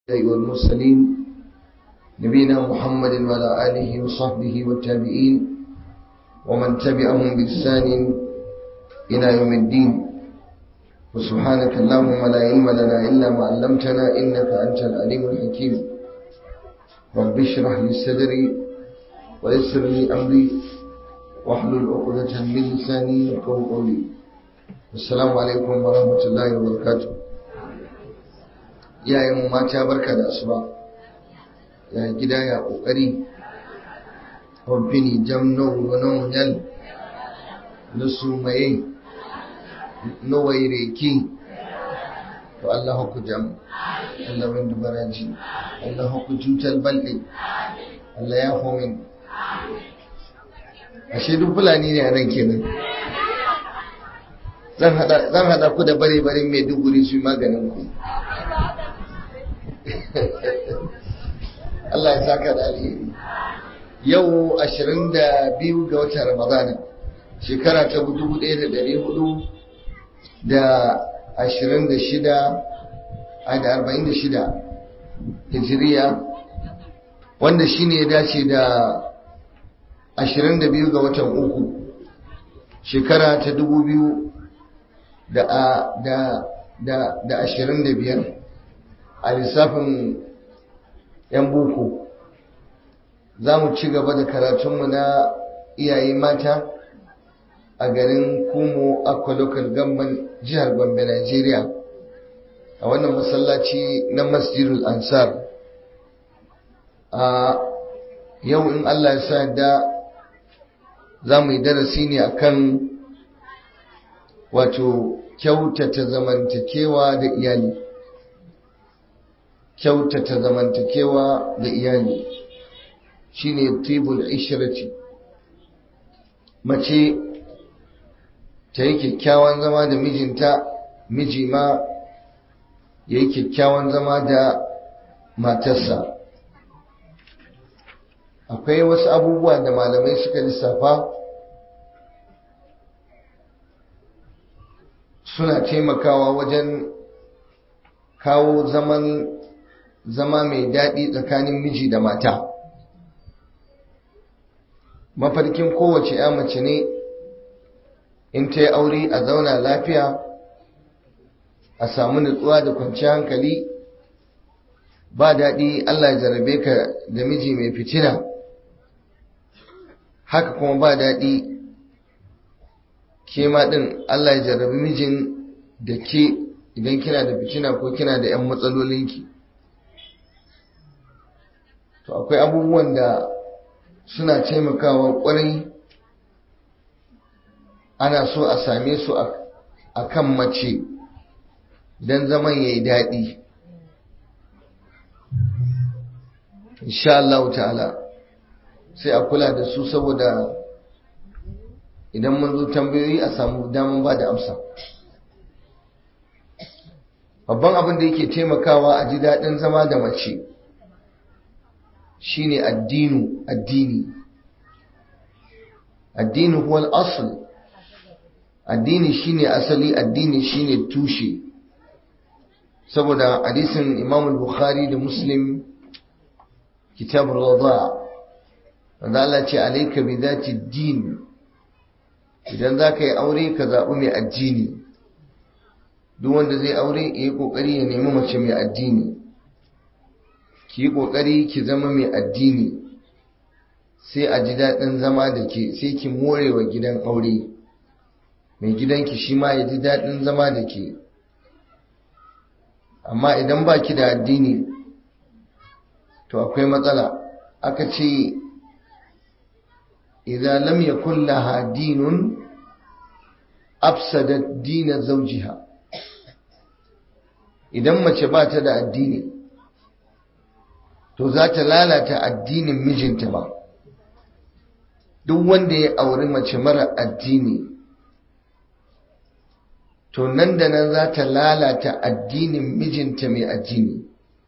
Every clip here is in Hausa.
والمرسلين نبينا محمد وعلى آله وصحبه والتابعين ومن تبعهم بإحسان إلى يوم الدين وسبحانك اللهم لا علم لنا إلا ما علمتنا إنك أنت العليم الحكيم رب اشرح لي صدري ويسر لي أمري واحلل عقدة من لساني يفقهوا قولي السلام عليكم ورحمة الله وبركاته iyayen mata barka da asuba ya gida ya kokari kwamfini jam no wano nyal na sumaye no waireki to Allah ku jam Allah min dubaraji Allah ku jutal balde Allah ya homin ashe duk fulani ne a nan kenan zan hada ku da bare-bare mai duguri su maganin ku Allah ya saka da alheri yau 22 ga watan Ramadan shekara ta 1400 da 26 a da 46 hijiriya wanda shine ya dace da 22 ga watan uku shekara ta 2000 da da da da 25 a lissafin 'yan boko za mu ci gaba da karatunmu na iyaye mata a garin kumo akwa local government jihar gombe nigeria a wannan masallaci na masjidul ansar a yau in allah ya sa da za mu yi darasi ne akan wato kyautata zamantakewa da iyali kyautata zamantakewa da iyali shine tibul ishrati mace ta yi kyakkyawan zama da mijinta miji ma ya yi kyakkyawan zama da matarsa akwai wasu abubuwa da malamai suka lissafa suna taimakawa wajen kawo zaman zama mai daɗi tsakanin miji da mata mafarkin kowace ya mace ne in ta yi aure a zauna lafiya a samu nutsuwa da kwanciyar hankali ba daɗi Allah ya jarabe ka da miji mai fitina haka kuma ba daɗi ke ma ɗin Allah ya jarabi mijin da ke idan kina da fitina ko kina da 'yan matsalolinki to akwai abubuwan da suna taimakawa kwarai ana so a same su a kan mace don zaman ya yi daɗi insha Allah ta'ala sai a kula da su saboda idan mun zo tambayoyi a samu damar ba da amsa babban abin da yake taimakawa a ji daɗin zama da mace shine addinu addini addini huwa al-asl addini shine asali addini shine tushe saboda hadisin Imam al-Bukhari da Muslim kitab ar-radha wanda Allah ce alayka bi dhati din idan zaka yi aure ka zabi mai addini duk wanda zai aure yayi kokari ya nemi mace mai addini ki yi ƙoƙari ki zama mai addini sai a ji daɗin zama da ke sai ki more wa gidan aure mai gidanki shi ma ya ji daɗin zama da ke amma idan ba ki da addini to akwai matsala aka ce idan lam yakun laha dinun afsadat dina zawjiha idan mace ba ta da addini to za ta lalata addinin mijinta ba duk wanda ya auri mace mara addini to nan da nan za ta lalata addinin mijinta mai addini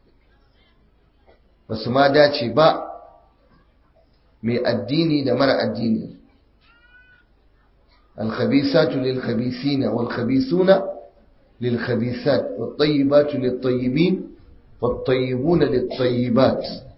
ba su ma dace ba mai addini da mara addini الخبيثات للخبيثين والخبيثون للخبيثات والطيبات للطيبين wat-tayyibuna lit-tayyibat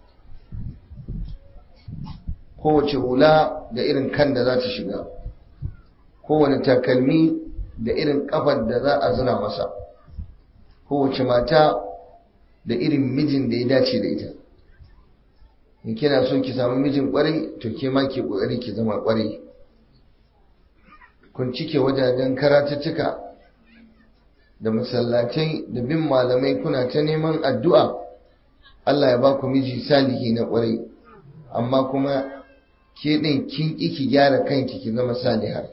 kowace hula da irin kan da za ta shiga kowane takalmi da irin kafar da za a zina masa kowace mata da irin mijin da ya dace da ita in kina so ki samu mijin kwarai to ke ma ki kokari ki zama kwarai kun cike wajajen karatuttuka da masallatai da bin malamai kuna ta neman addu'a Allah ya ba ku miji salihi na kwarai amma kuma ke ɗin kin ƙi ki gyara kanki ki zama salihar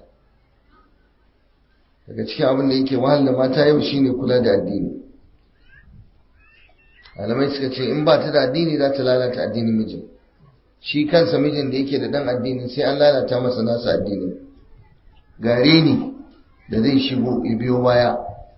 daga cikin abin da yake wahala mata yau shine kula da addini malamai suka ce in ba ta da addini za ta lalata addinin mijin shi kansa mijin da yake da dan addini sai an lalata masa nasa addini gare ni da zai shigo ya biyo baya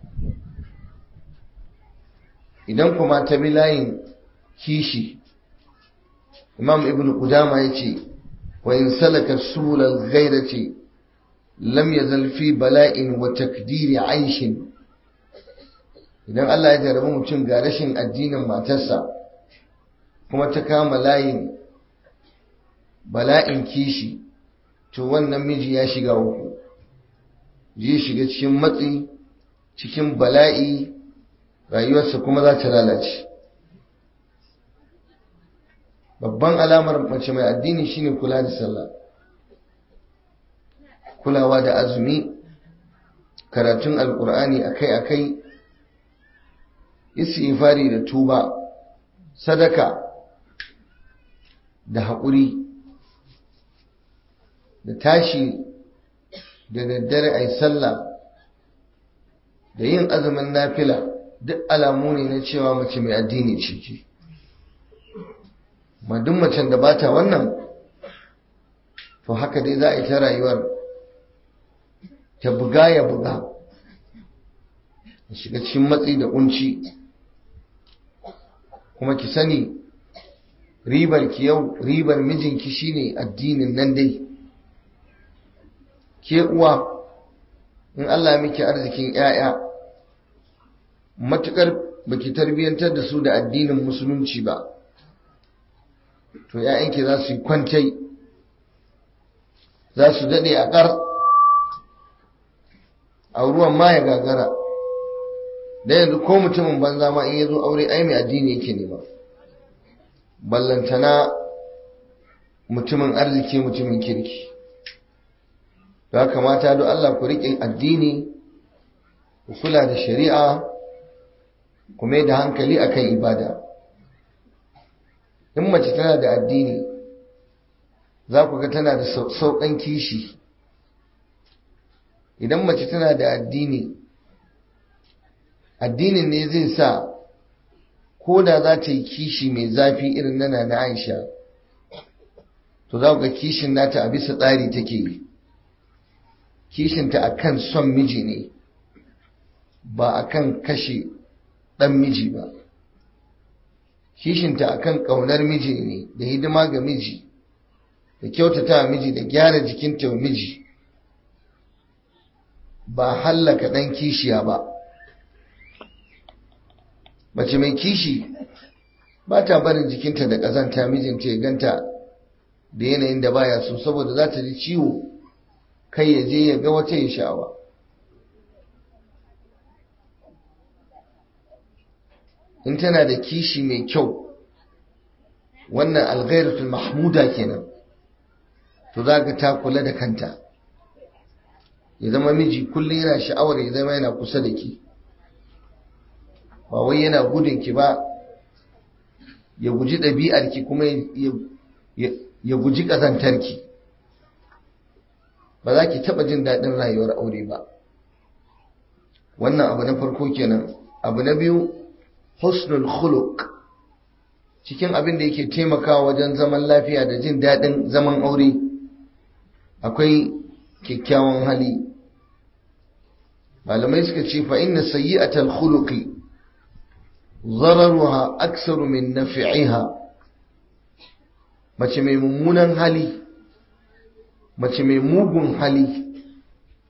idan kuma ta bi layin kishi imam ibn qudama ya ce wa in salaka sulal ghairati lam yazal fi bala'in wa takdiri aishin idan Allah ya jarabi mutum ga rashin addinin matarsa kuma ta kama layin bala'in kishi to wannan miji ya shiga uku zai shiga cikin matsi cikin bala'i rayuwarsa kuma za ta lalace babban alamar mace mai addini shine kula da sallah kulawa da azumi karatun alkur'ani akai-akai istighfari da tuba sadaka da haƙuri da tashi da daddare a yi sallah da yin azumin nafila duk alamu ne na cewa mace mai addini ciki ma duk macen da bata wannan to haka dai za a yi ta rayuwar ta buga ya buga shiga cikin matsi da kunci kuma ki sani ribar ki yau ribar mijinki shine addinin nan dai ke uwa in Allah miki arzikin 'ya'ya matukar baki tarbiyantar da su da addinin musulunci ba to 'ya'yanki za su yi kwantai za su daɗe a ƙar a ruwan ma ya gagara da yanzu ko mutumin banza ma in ya zo aure ai mai addini yake nema ballantana mutumin arziki mutumin kirki ya kamata don Allah ku riƙe addini ku kula da shari'a ku mai da hankali akan ibada in mace tana da addini za ku ga tana da sauƙan kishi idan mace tana da addini addinin ne zai sa ko da za ta yi kishi mai zafi irin nana na aisha to za ga kishin nata a bisa tsari take yi kishinta a kan son miji ne ba a kan kashe ɗan miji ba kishinta a kan ƙaunar miji ne da hidima ga miji da kyautata wa miji da gyara jikinta wa miji ba hallaka ɗan kishiya ba mace mai kishi ba ta barin jikinta da ƙazanta mijinta ya ganta da yanayin da baya so saboda za ta ji ciwo kai ya je ya ga wata ya sha'awa in tana da kishi mai kyau wannan alghairatul mahmuda kenan to za ka ta kula da kanta ya zama miji kullum yana sha'awar ya zama yana kusa da ki ba wai yana gudun ki ba ya guji ɗabi'ar ki kuma ya guji ƙazantar ki ba za ki taɓa jin daɗin rayuwar aure ba wannan abu na farko kenan abu na biyu husnul khuluq cikin abin da yake taimakawa wajen zaman lafiya da jin daɗin zaman aure akwai kyakkyawan hali malamai suka ce fa inna sayyi'atal khuluqi ضررها أكثر من نفعها mace mai mummunan hali mace mai mugun hali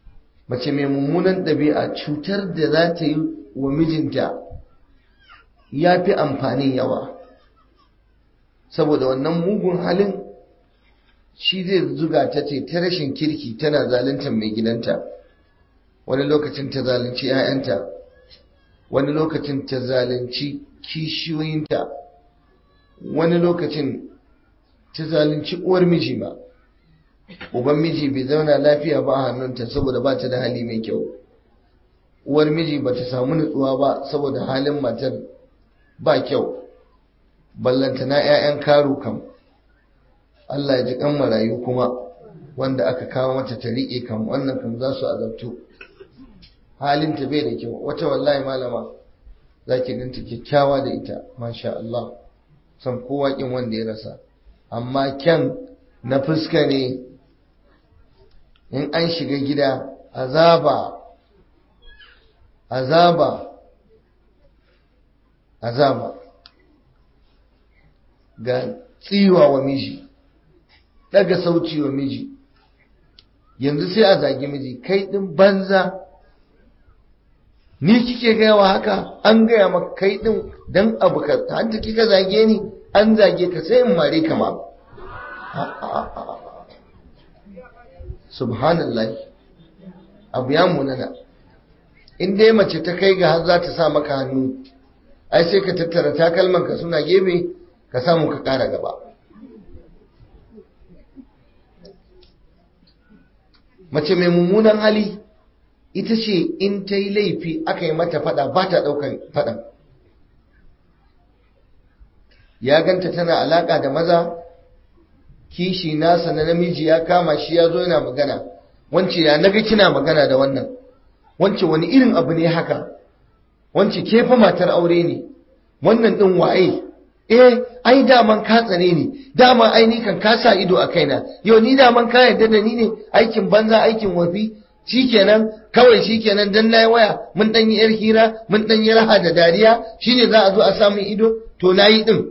mace mai mummunan ɗabi'a cutar da za ta yi wa mijinta ya fi amfanin yawa saboda wannan mugun halin shi zai zuga ta ce ta rashin kirki tana zaluntar mai gidanta wani lokacin ta zalunci 'ya'yanta wani lokacin ta zalunci kishiyoyinta wani lokacin ta zalunci uwar miji ba uban miji bai zauna lafiya ba a hannunta saboda ba ta da hali mai kyau uwar miji ba ta samu nutsuwa ba saboda halin matar ba kyau ballanta na 'ya'yan karu kam Allah ya ji kan marayu kuma wanda aka kawo mata ta riƙe kam wannan kam za su azabtu halinta bai da kyau wata wallahi malama za ki ganta kyakkyawa da ita masha Allah san kowa kin wanda ya rasa amma kyan na fuska ne in an shiga gida azaba azaba azaba ga tsiwa wa miji daga sauci wa miji yanzu sai a zagi miji kai din banza ni kike gaya wa haka an gaya maka kai din dan abu ka hanta kika zage ni an zage ka sai in mare ka ma subhanallah abu ya munana in dai mace ta kai ga har za ta sa maka hannu ai sai ka tattara takalman ka suna gefe ka samu ka kara gaba mace mai mummunan hali ita ce in ta yi laifi aka yi mata fada ba ta ɗaukar fadan ya ganta tana alaƙa da maza kishi nasa na namiji ya kama shi ya zo yana magana wance ya naga kina magana da wannan wance wani irin abu ne haka wance ke fa matar aure ne wannan ɗin waye eh ai daman ka tsane ni dama ai ni kan ka sa ido a kaina yau ni daman ka yarda da ni ne aikin banza aikin wafi shikenan kawai shikenan dan nayi waya mun dan yi yar hira mun dan yi raha da dariya shine za a zo a samu ido to nayi din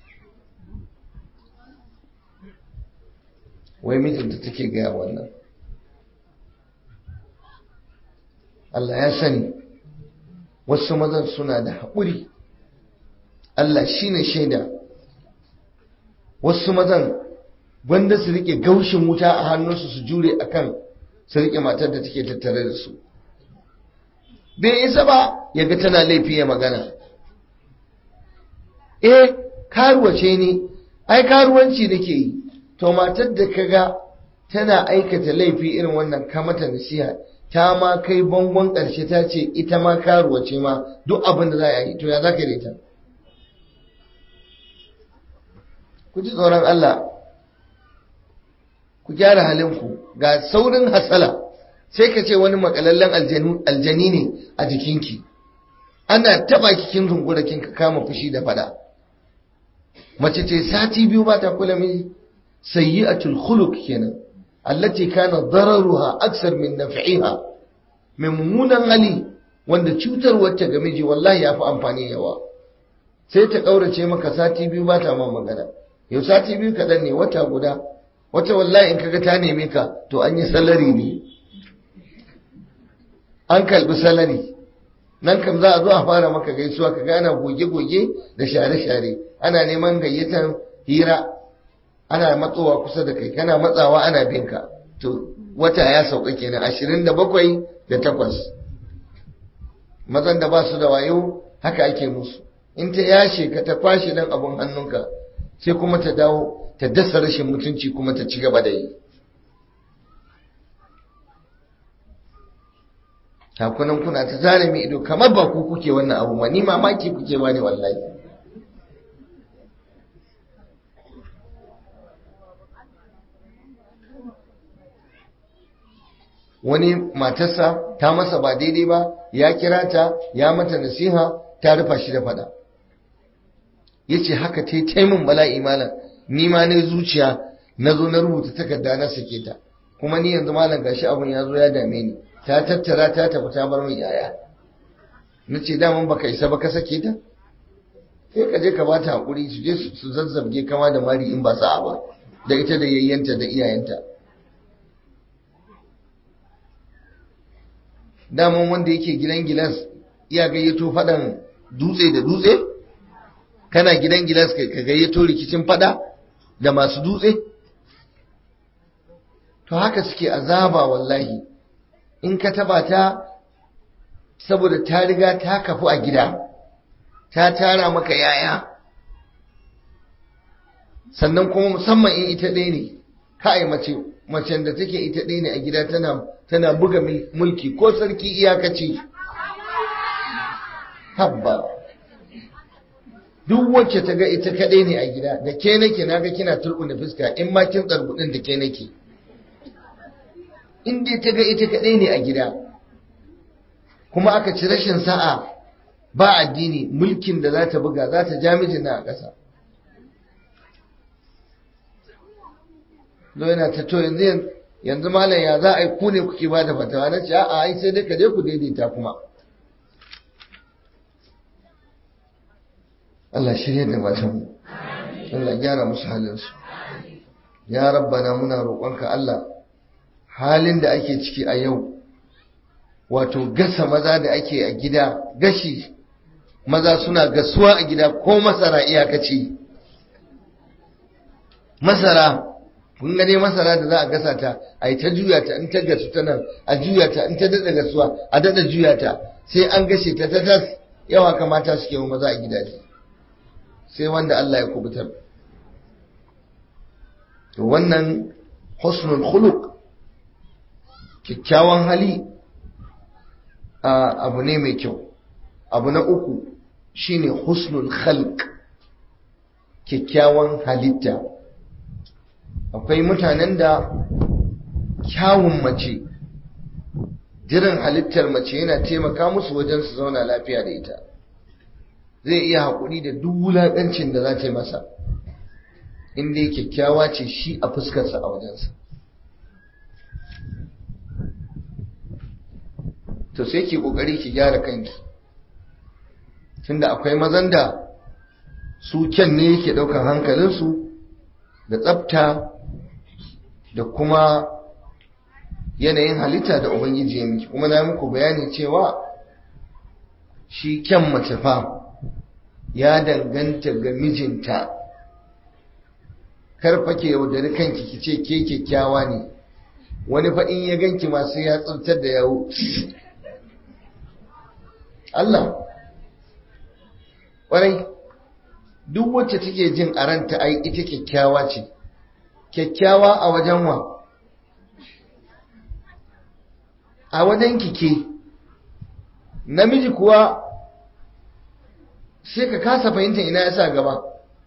wai mijinta take gaya wannan Allah ya sani wasu mazan suna da haƙuri Allah shi ne shaida wasu mazan gwanda su rike gaushin wuta a hannunsu su jure akan su rike matar da take tattare da su bai isa ba ya ga tana laifi ya magana eh karuwa ce ni ai karuwanci nake yi to matar da kaga tana aikata laifi irin wannan ka mata nasiha ta ma kai bangon ƙarshe ta ce ita ma karuwa ce ma duk abin da za a yi to ya za ka yi ta ku ji tsoron Allah ku gyara halinku ga saurin hasala sai ka ce wani makalallen aljani ne a jikinki ana taba kikin zungura kin ka kama fushi da fada mace ce sati biyu ba ta kula miji sayyi'atul khuluq kenan allati kana dararuha aksar min naf'iha mai mummunan hali wanda cutarwar ta ga miji wallahi yafi amfani yawa sai ta kaurace maka sati biyu ba ta ma magana yau sati biyu kaɗan ne wata guda wata wallahi in kaga ta neme ka to an yi salari ne an kalbi salari nan kam za a zo a fara maka gaisuwa ka gana goge-goge da share-share ana neman gayyatar hira ana matsowa kusa da kai kana matsawa ana bin ka to wata ya sauka kenan ashirin da bakwai da takwas mazan da ba su da wayo haka ake musu in ta yashe ka ta kwashe dan abun hannunka sai kuma ta dawo ta dasa rashin mutunci kuma ta ci gaba da yi takunan kuna ta zare mai ido kamar ba ku kuke wannan abu ma ni mamaki kuke ba ne wallahi wani matarsa ta masa ba daidai ba ya kira ta ya mata nasiha ta rufa shi da fada ya ce haka ta yi min bala'i malam ni ma ne zuciya na zo na rubuta takarda na sake ta kuma ni yanzu malam gashi abun ya zo ya dame ni ta tattara ta tafi ta bar min yaya na ce daman baka isa ba ka sake ta sai ka je ka bata hakuri su je su zazzabge kama da mari in ba sa'a ba da ita da yayyanta da iyayenta daman wanda yake gidan gilas iya gayyato faɗan dutse da dutse kana gidan gilas ka gayyato rikicin fada da masu dutse to haka suke azaba wallahi in ka taba ta saboda ta riga ta kafu a gida ta tara maka yaya sannan kuma musamman in ita ɗaya ne kai mace macen da take ita ɗaya ne a gida tana tana buga mulki ko sarki iyakaci habba duk wacce ta ga ita kaɗai ne a gida da ke nake naga kina turbuna fuska in ma kin tsarbudin da ke nake in dai ta ga ita kaɗai ne a gida kuma aka ci rashin sa'a ba addini mulkin da za ta buga za ta ja mijina a ƙasa zo yana ta to yanzu yanzu malam ya za a yi ku ne kuke ba da fatawa na ce a'a ai sai dai ka je ku daidaita kuma Allah shirye da matan Allah gyara musu halinsu ya rabbana muna roƙonka Allah halin da ake ciki a yau wato gasa maza da ake a gida gashi maza suna gasuwa a gida ko masara iyakaci masara kun gane masara da za a gasa ta a yi ta juya ta in ta gasu ta nan a juya ta in ta daɗa gasuwa a daɗa juya ta sai an gashe ta ta tas yawa kamata suke wa maza a gidaje sai wanda Allah ya kubutar to wannan husnul khuluq kyakkyawan hali abu ne mai kyau abu na uku shine husnul khalq kyakkyawan halitta akwai mutanen da kyawun mace jirin halittar mace yana taimaka musu wajen su zauna lafiya da ita zai iya haƙuri da duk wulaƙancin da za ta yi masa inda kyakkyawa ce shi a fuskarsa a wajensa to sai ki ƙoƙari ki gyara kanki tunda akwai mazan da su kyan ne yake ɗaukar hankalinsu da tsafta da kuma yanayin halitta da ubangiji ya miki kuma na muku bayani cewa shi kyan mace fa ya danganta ga mijinta karfa ke yaudari kanki ki ce ke kyakkyawa ne wani fa in ya ganki masu ya tsantar da yawo Allah ƙwarai duk wacce take jin a ranta ai ita kyakkyawa ce kyakkyawa a wajen wa a wajen kike namiji kuwa sai ka kasa fahimtar ina ya sa gaba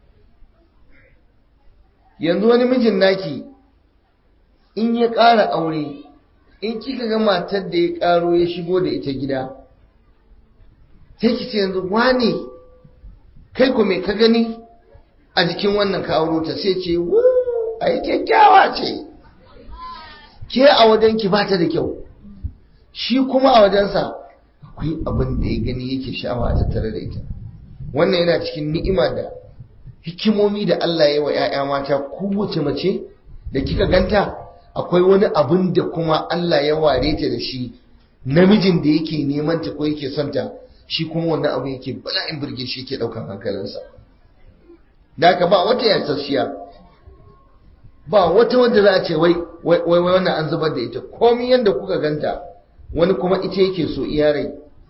yanzu wani mijin naki in ya ƙara aure in kika ga matar da ya ƙaro ya shigo da ita gida sai ki ce yanzu wane kai ku me ka gani a jikin wannan ka auro ta sai ce wu ai kyakkyawa ce ke a wajen ki ba ta da kyau shi kuma a wajensa akwai abin da ya gani yake sha'awa a tattare da ita wannan yana cikin ni'ima da hikimomi da Allah ya yi wa 'ya'ya mata kowace mace da kika ganta akwai wani abin da kuma Allah ya ware ta da shi namijin da yake neman ta ko yake son ta shi kuma wannan abu yake bala'in burge shi yake daukan hankalinsa da haka ba wata yasasshiya ba wata wanda za a ce wai wai wannan an zubar da ita komai yanda kuka ganta wani kuma ita yake so iya rai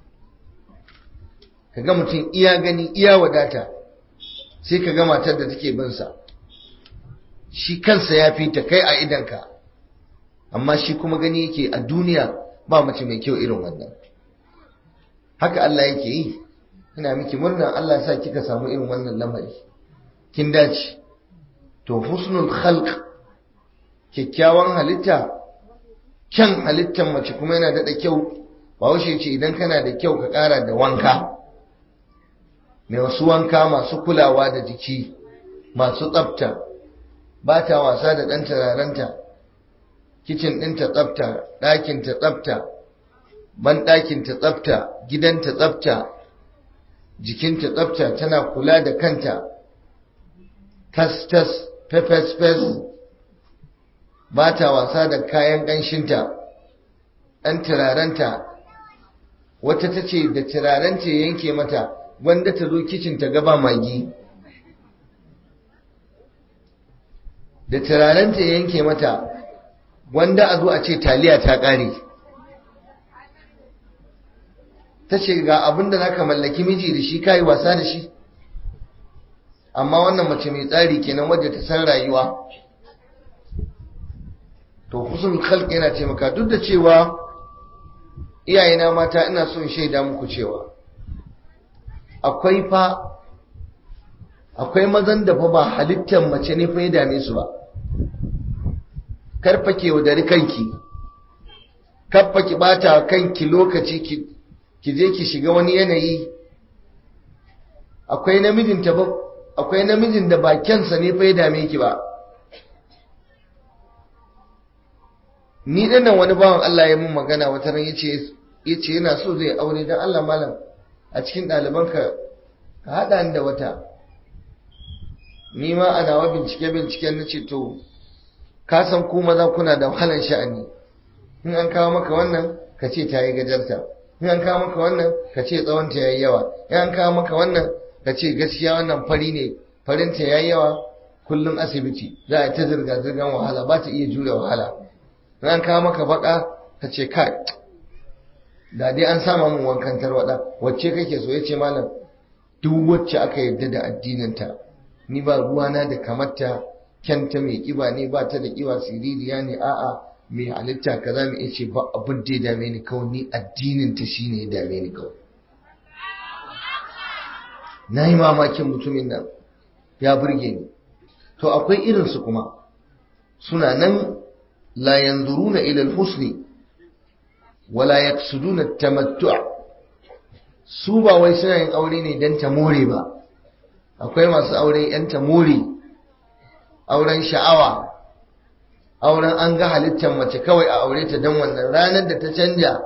kaga mutum iya gani iya wadata sai ka ga matar da take bin sa shi kansa ya fi ta kai a idanka amma shi kuma gani yake a duniya ba mace mai kyau irin wannan haka Allah yake yi ina miki murna Allah sa kika samu irin wannan lamari kin dace to husnul khalq kyakkyawan halitta kyan halittar mace kuma yana daɗa kyau ba washe ce idan kana da kyau ka ƙara da wanka mai wasu wanka masu kulawa da jiki masu tsafta ba ta wasa da ɗan turarenta kicin ɗinta tsafta ɗakinta tsafta ban ɗakinta tsafta gidanta tsafta jikinta tsafta tana kula da kanta tas-tas fefes-fes ba ta wasa da kayan ƙanshinta ɗan turarenta wata ta ce da turarenta yanke mata wanda ta zo kicin ta gaba magi da turarenta ya yanke mata wanda a zo a ce taliya ta ƙare ta ce ga abin da za ka mallaki miji da shi kayi wasa da shi amma wannan mace mai tsari kenan wadda ta san rayuwa to husnul khalq yana taimaka duk da cewa iyayena mata ina so in shaida muku cewa akwai fa akwai mazan da fa ba halittar mace ne fa ya dame su ba karfa ke wadari kanki karfa ki bata kanki lokaci ki ki je ki shiga wani yanayi akwai namijin ta akwai namijin da ba kyansa ne fa ya dame ki ba ni dinnan wani bawan Allah ya mun magana wata ran yace yace yana so zai aure dan Allah malam a cikin ɗalibanka ka haɗa ni da wata ni ma a nawa bincike binciken na ce to ka san ku maza kuna da wahalan sha'ani in an kawo maka wannan ka ce ta yi gajarta in an kawo maka wannan ka ce tsawonta ya yi yawa in an kawo maka wannan ka ce gaskiya wannan fari ne farinta ya yi yawa kullum asibiti za a ta zirga-zirgar wahala ba ta iya jure wahala in an kawo maka baka ka ce kai da dai an sama mun wankan tarwada wacce kake so yace malam duk wacce aka yarda da addininta ni ba ruwana da kamarta kyanta mai kiba ne ba ta da kiba siririya ne a'a mai halitta kaza mai yace ba abin da ya dame ni kawai ni addinin ta shine ya dame ni kawai na yi mamakin mutumin nan ya burge ni to akwai irinsu kuma suna nan la yanzuruna ila al-husni wala yaqsuduna tamattu' su ba wai suna yin aure ne dan ta more ba akwai masu aure yan ta more auren sha'awa auren an ga halittar mace kawai a aure ta dan wannan ranar da ta canja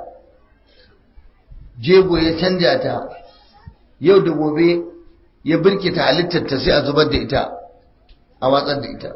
jego ya canja ta yau da gobe ya birkita halittar ta sai a zubar da ita a watsar da ita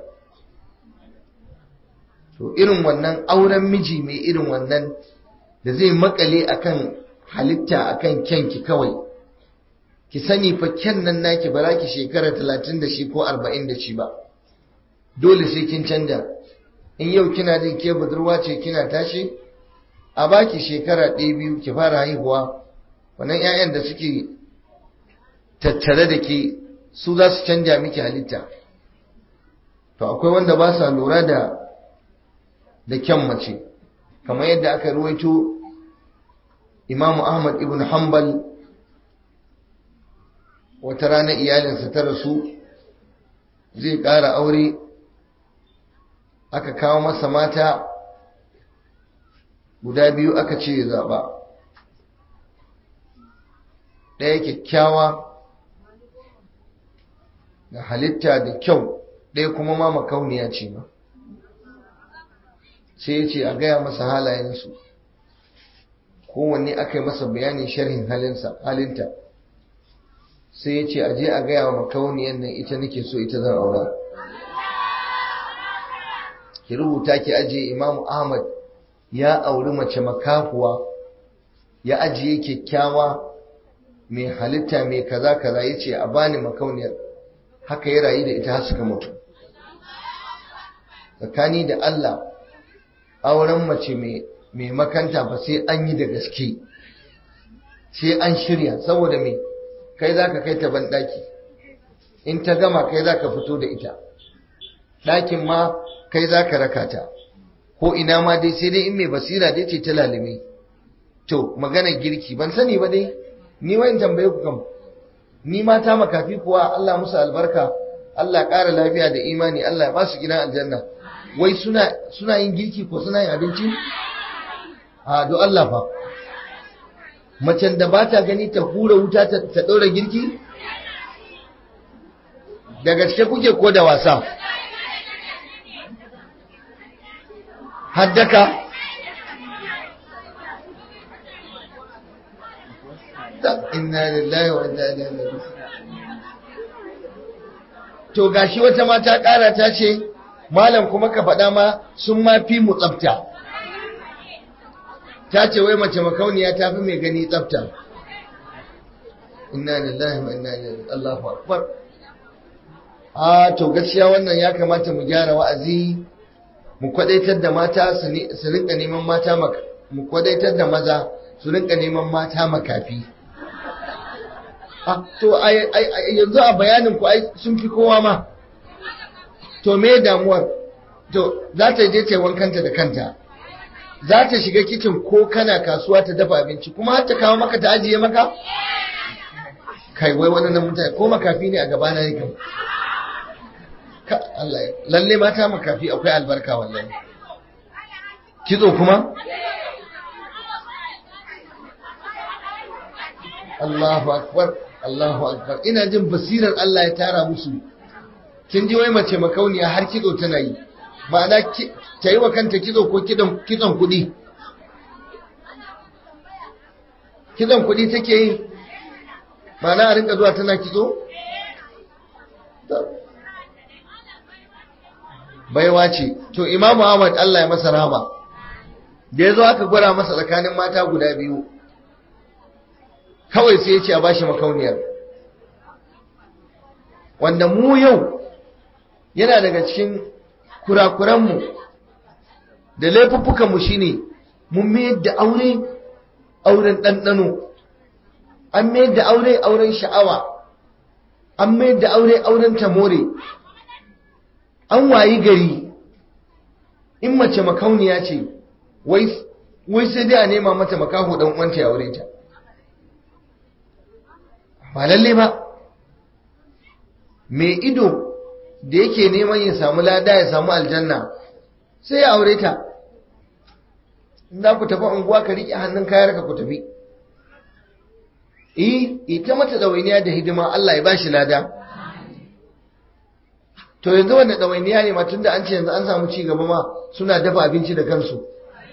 to irin wannan auren miji mai irin wannan da zai makale akan halitta akan kyanki kawai ki sani fa kyan nan naki ba za ki shekara talatin da shi ko arba'in da shi ba dole sai kin canja in yau kina jin ke budurwa ce kina tashi a baki shekara ɗaya biyu ki fara haihuwa wannan 'ya'yan da suke tattare da ke su za su canja miki halitta to akwai wanda ba sa lura da da kyan mace kamar yadda aka ruwaito imamu ahmad ibn hanbal wata rana iyalinsa ta rasu zai ƙara aure aka kawo masa mata guda biyu aka ce ya zaɓa ɗaya kyakkyawa da halitta da kyau ɗaya kuma ma makauniya ce ba sai ya ce a gaya masa halayensu kowanne aka yi masa bayanin sharhin halinta sai ya ce a je a gaya wa makauniyan nan ita nake so ita zan aura ki rubuta ki ajiye imamu ahmad ya auri mace makafuwa ya ajiye kyakkyawa mai halitta mai kaza kaza ya ce a bani makauniyar haka ya rayu da ita har suka mutu tsakani da Allah auren mace mai makanta ba sai an yi da gaske sai an shirya saboda me kai za ka kai ta banɗaki in ta gama kai za ka fito da ita ɗakin ma kai za ka raka ta ko ina ma dai sai dai in mai basira dai ce ta lalime to maganar girki ban sani ba dai ni wa in tambaye ku kam ni mata makafi kuwa Allah musu albarka Allah ƙara lafiya da imani Allah ya ba su gidan aljanna wai suna suna yin girki ko suna yin abinci a do Allah fa macen da ba ta gani ta hura wuta ta ɗora girki da gaske kuke ko da wasa haddaka inna lillahi wa inna ilaihi raji'un to gashi wata mata ƙara ta ce malam kuma ka faɗa ma sun ma fi mu tsafta ta ce wai mace makauniya ta fi mai gani tsafta inna lillahi wa inna ilaihi Allahu akbar a to gaskiya wannan ya kamata mu gyara wa'azi mu kwadaitar da mata su rinka neman mata mu kwadaitar da maza su rinka neman mata makafi to yanzu a bayanin ku sun fi kowa ma to me damuwar to za ta je ta wankanta da kanta za ta shiga kicin ko kana kasuwa ta dafa abinci kuma har ta kawo maka ta ajiye maka kai wai wannan mutane ko makafi ne a gabana ne kam ka Allah lalle mata makafi akwai albarka wallahi kitso kuma Allahu akbar Allahu akbar ina jin basirar Allah ya tara musu kin ji wai mace makauniya har kitso tana yi ma'ana ta yi wa kanta kitso ko kitson kuɗi kitson kuɗi take yi ma'ana a rinka zuwa tana kitso baiwa ce to imamu ahmad Allah ya masa rama da ya zo aka gwara masa tsakanin mata guda biyu kawai sai ya ce a bashi makauniyar wanda mu yau yana daga cikin kurakuranmu da laifuffukanmu shine mun mayar da aure auren ɗanɗano an mayar da aure auren sha'awa an mayar da aure auren tamore an wayi gari in mace makauniya ce wai sai dai a nema mata makaho dan uwanta ya aure ta ba lalle ba mai ido da yake neman ya samu lada ya samu aljanna sai ya aure ta in za ku tafi unguwa ka riƙe hannun kayar ka ku tafi eh ita mata ɗawainiya da hidima Allah ya ba shi lada to yanzu wanda ɗawainiya ne ma tunda an ce yanzu an samu ci gaba ma suna dafa abinci da kansu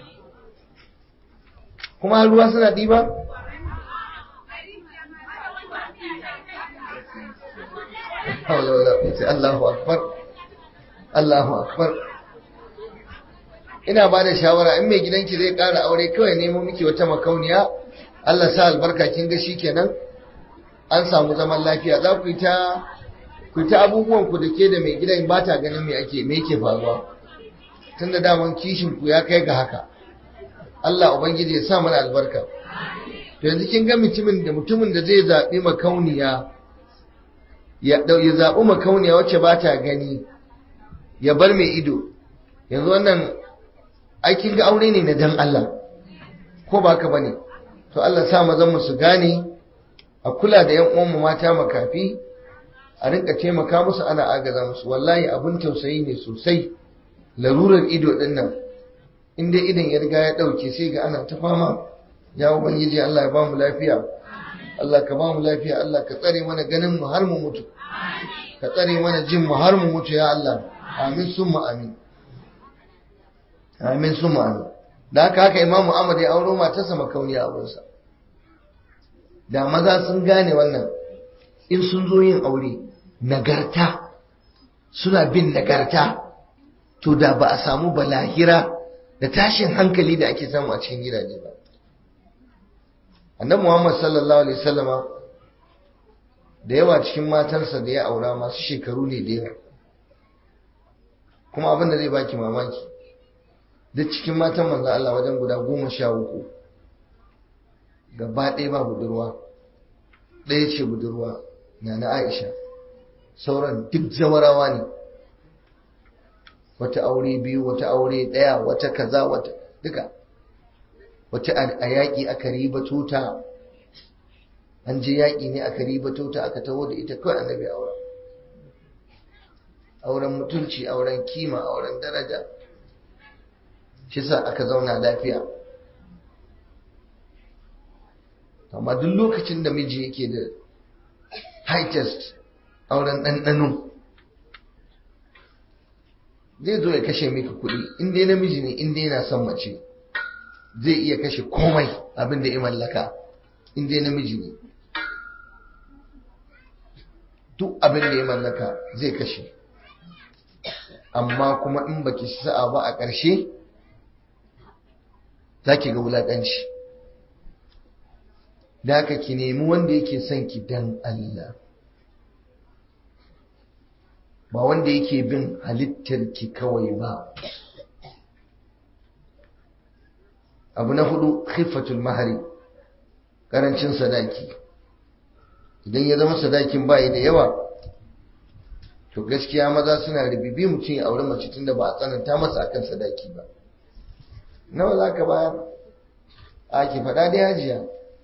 kuma har ruwa suna ɗiba Allahu akbar Allahu akbar ina ba da shawara in mai gidanki zai ƙara aure kawai nemo miki wata makauniya Allah sa albarka kin ga kenan an samu zaman lafiya za ku yi ta ku ta abubuwan ku da ke da mai gidan ba ta ganin me ake me yake faruwa tunda daman kishin ku ya kai ga haka Allah ubangiji ya sa mana albarka to yanzu kin ga mutumin da mutumin da zai zabi makauniya ya ya zabi makauniya wacce ba ta gani ya bar mai ido yanzu wannan aikin ga aure ne na dan Allah ko ba ka bane to Allah sa mazan mu su gane a kula da yan uwan mu mata makafi a rinka taimaka musu ana agaza musu wallahi abun tausayi ne sosai larurar ido din nan in dai idan ya riga ya dauke sai ga ana ta fama ya ubangiji Allah ya ba mu lafiya Allah ka ba mu lafiya Allah ka tsare mana ganin mu har mu mutu ka tsare mana jin mu har mu mutu ya Allah amin summa amin amin summa amin da haka haka imamu Ahmad ya auro matarsa makauniya abunsa da maza sun gane wannan in sun zo yin aure nagarta suna bin nagarta to da ba a samu balahira da tashin hankali da ake samu a cikin gidaje ba annabi Muhammad sallallahu alaihi wasallama da yawa cikin matansa da ya aura masu shekaru ne da yawa kuma abin da zai baki mamaki duk cikin matan manzo Allah wajen guda goma sha uku gaba ɗaya ba budurwa ɗaya ce budurwa na na Aisha sauran duk zawarawa ne wata aure biyu wata aure ɗaya wata kaza wata duka wata a yaƙi aka riba tuta an je yaƙi ne aka riba tuta aka taho da ita kawai annabi auren auren mutunci auren kima auren daraja shi sa aka zauna lafiya amma duk lokacin da miji yake da high test auren ɗanɗano zai zo ya kashe miki kuɗi in dai namiji ne in dai yana son mace zai iya kashe komai abin da ya mallaka in dai namiji ne duk abin da ya mallaka zai kashe amma kuma in baki sa'a ba a ƙarshe za ki ga wulaƙanci da haka ki nemi wanda yake son ki dan Allah ba wanda yake bin halittarki kawai ba abu na hudu khifatul mahari karancin sadaki idan ya zama sadakin bayi da yawa to gaskiya maza suna ribibi mutum ya auri mace tunda ba a tsananta masa akan sadaki ba nawa za ka bayar a ki faɗa da hajiya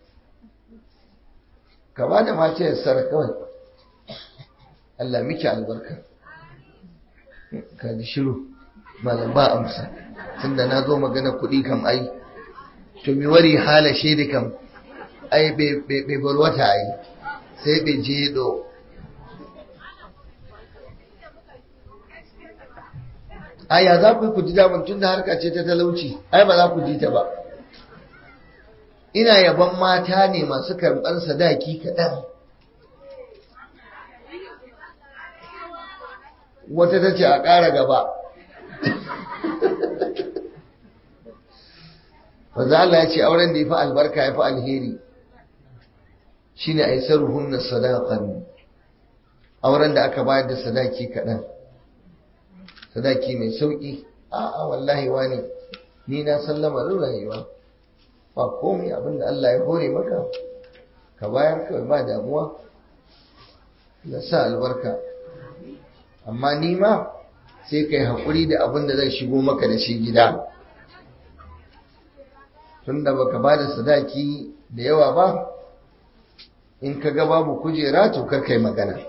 ka ba da mace ya sara kawai Allah miki albarka ka ji shiru malam ba amsa tunda na zo magana kuɗi kam ai to mi wari hala shaidi kam ai bai bar wata ai sai bai je do aya za ku yi ku ji daman tun da harka ce ta talauci ai ba za ku ji ta ba ina yaban mata ne masu karɓar sadaki kaɗan wata ta ce a ƙara gaba wanzu Allah ya ce auren da ya fi albarka ya fi alheri shi ne a yi sarruhun sadakan auren da aka bayar da sadaki kaɗan sadaki mai sauƙi a'a wallahi wani ni na san lamarin rayuwa ba komai abinda Allah ya hore maka ka bayar kawai ba damuwa na sa albarka amma ni ma sai kai haƙuri da abin da zai shigo maka da shi gida tunda baka ba da sadaki da yawa ba in ka ga babu kujera to kar kai magana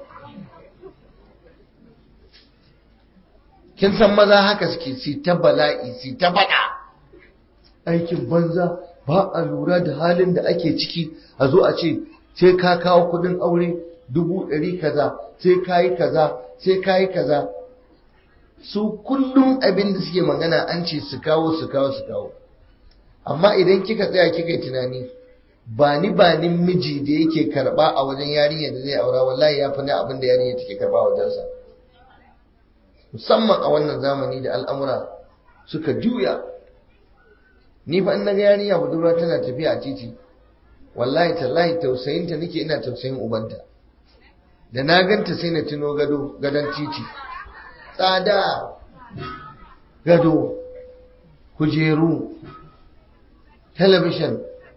kin san maza haka suke si ta bala'i si ta faɗa aikin banza ba a lura da halin da ake ciki a zo a ce sai ka kawo kudin aure dubu ɗari kaza sai ka yi kaza sai ka yi kaza su kullum abin da suke magana an ce su kawo su kawo su kawo amma idan kika tsaya kika yi tunani ba ni ba ni miji da yake karba a wajen yarinya da zai aura wallahi ya fi na abin da yarinya take karba a wajensa musamman a wannan zamani da al'amura suka juya ni fa in naga yarinya budurwa tana tafiya a titi wallahi tallahi tausayinta nake ina tausayin ubanta da na ganta sai na tuno gado gadon titi tsada gado kujeru talabishin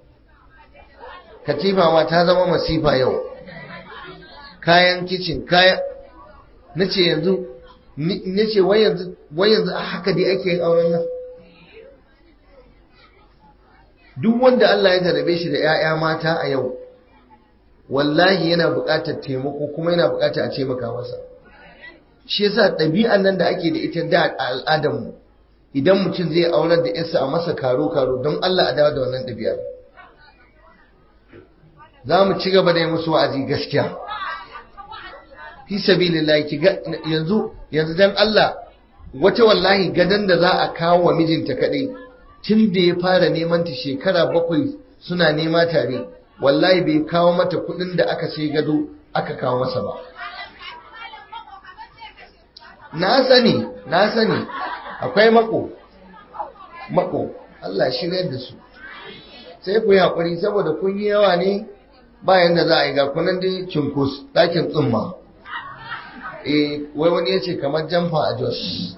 katifawa ta zama masifa yau kayan kicin kayan na ce yanzu na ce wai yanzu a haka dai ake yin auren nan duk wanda Allah ya jarabe shi da 'ya'ya mata a yau wallahi yana buƙatar taimako kuma yana buƙatar a taimaka masa shi yasa ɗabi'an nan da ake da ita da a al'adarmu idan mutum zai aurar da yarsa a masa karo karo don Allah a dawo da wannan ɗabi'ar za mu ci gaba da yi musu wa'azi gaskiya fi sabilillahi ki yanzu yanzu dan Allah wata wallahi gadan da za a kawo wa mijinta kadai tun da ya fara neman ta shekara bakwai suna nema tare wallahi bai kawo mata kudin da aka sai gado aka kawo masa ba na sani na sani akwai mako mako Allah shiryar da su sai ku yi haƙuri saboda kun yi yawa ne bayan da za a yi ga kunan dai cinkus ɗakin tsumma eh wai wani ya ce kamar jamfa a jos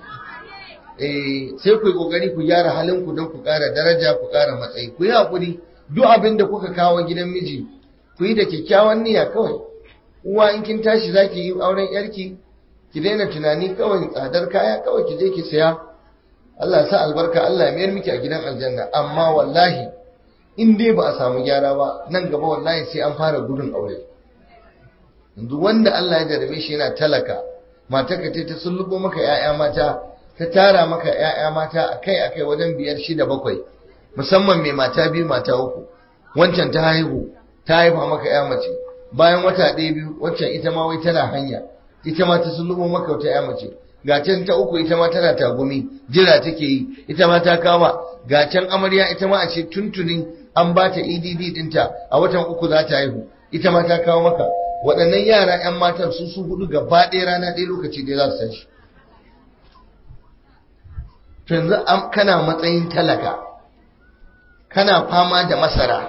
eh sai ku yi ƙoƙari ku gyara halinku don ku ƙara daraja ku ƙara matsayi ku yi haƙuri duk abin da kuka kawo gidan miji ku yi da kyakkyawan niyya kawai uwa in kin tashi za ki yi auren yarki ki daina tunani kawai tsadar kaya kawai ki je ki saya Allah sa albarka Allah ya mayar miki a gidan aljanna amma wallahi in dai ba a samu gyara ba nan gaba wallahi sai an fara gudun aure yanzu wanda Allah ya jarabe shi yana talaka mata ka ta sullubo maka 'ya'ya mata ta tara maka 'ya'ya mata akai akai wajen biyar shida bakwai musamman mai mata biyu mata uku wancan ta haihu ta haifa maka 'ya mace bayan wata ɗaya biyu waccan ita ma wai tana hanya ita ma ta sullubo maka wata 'ya mace ga can ta uku ita ma tana tagumi jira take yi ita ma ta kama ga can amarya ita ma a ce tuntunin an ba ta EDD dinta a watan uku za ta haihu ita ma ta kawo maka waɗannan yara 'yan matan su su hudu gaba ɗaya rana ɗaya lokaci ɗaya za su tashi yanzu kana matsayin talaka kana fama da masara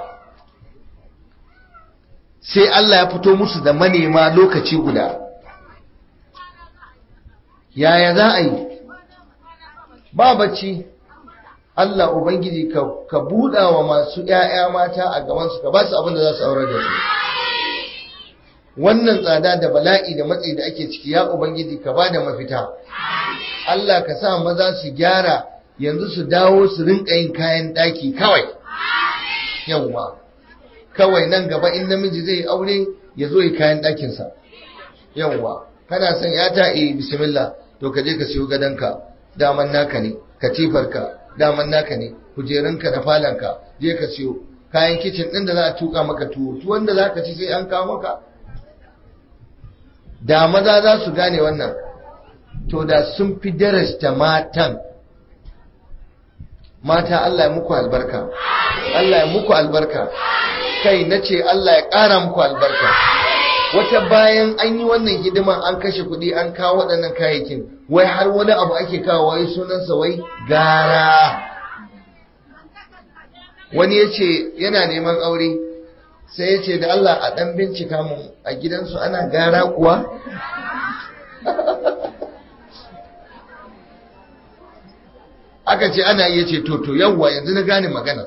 sai Allah ya fito musu da manema lokaci guda yaya za a yi ba bacci Allah Ubangiji ka buɗa wa masu ‘ya'ya mata a gabansu ka ba su abin da za su aurar da su wannan tsada da bala'i da matsi da ake ciki ya Ubangiji ka ba da mafita Allah ka sa maza su gyara yanzu su dawo su rinka yin kayan ɗaki kawai yawwa kawai nan gaba in namiji zai aure ya zo yi kayan ɗakinsa yawwa kana son ya ta eh bismillah to ka je ka siyo gadonka daman naka ne katifarka daman naka ne kujerunka da falanka je ka siyo kayan kicin ɗin da za a tuka maka tuwo tuwon da za ka ci sai an kawo maka da maza za su gane wannan to da sun fi darasta matan mata Allah ya muku albarka Allah ya muku albarka kai na ce Allah ya ƙara muku albarka wata bayan an yi wannan hidiman an kashe kuɗi an kawo waɗannan kayayyakin wai har wani abu ake kawo wai sunansa wai gara wani ya ce yana neman aure sai ya ce da Allah a ɗan bincika mu a gidansu ana gara kuwa aka ce ana iya ce toto yawwa yanzu na gane magana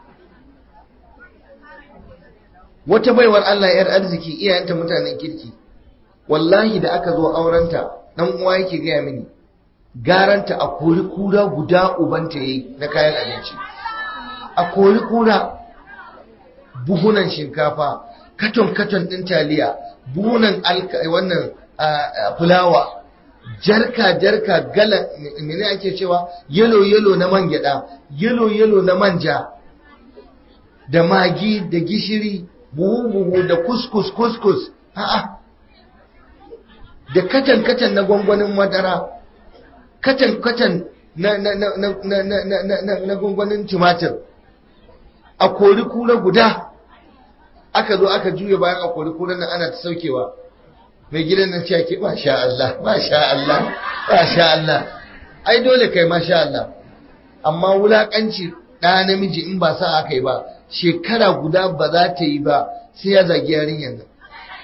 wata baiwar Allah yar arziki iyayenta mutanen kirki wallahi da aka zo aurenta dan uwa yake gaya mini garanta a kori kura guda ubanta yayi na kayan abinci a kori kura buhunan shinkafa katon katon din taliya buhunan wannan fulawa jarka jarka gala mene ake cewa yelo yelo na man gyada yelo yelo na manja da magi da gishiri buhu buhu da kuskus kuskus a'a da katan katan na gwangwanin madara katan katan na na na na na na na na na gwangwanin tumatir a kori kura guda aka zo aka juya bayan a kori kura nan ana ta saukewa mai gidan nan ce ake masha Allah masha Allah masha Allah ai dole kai masha Allah amma wulakanci ɗa namiji in ba sa aka yi ba shekara guda ba za ta yi ba sai ya zagi yarinyar nan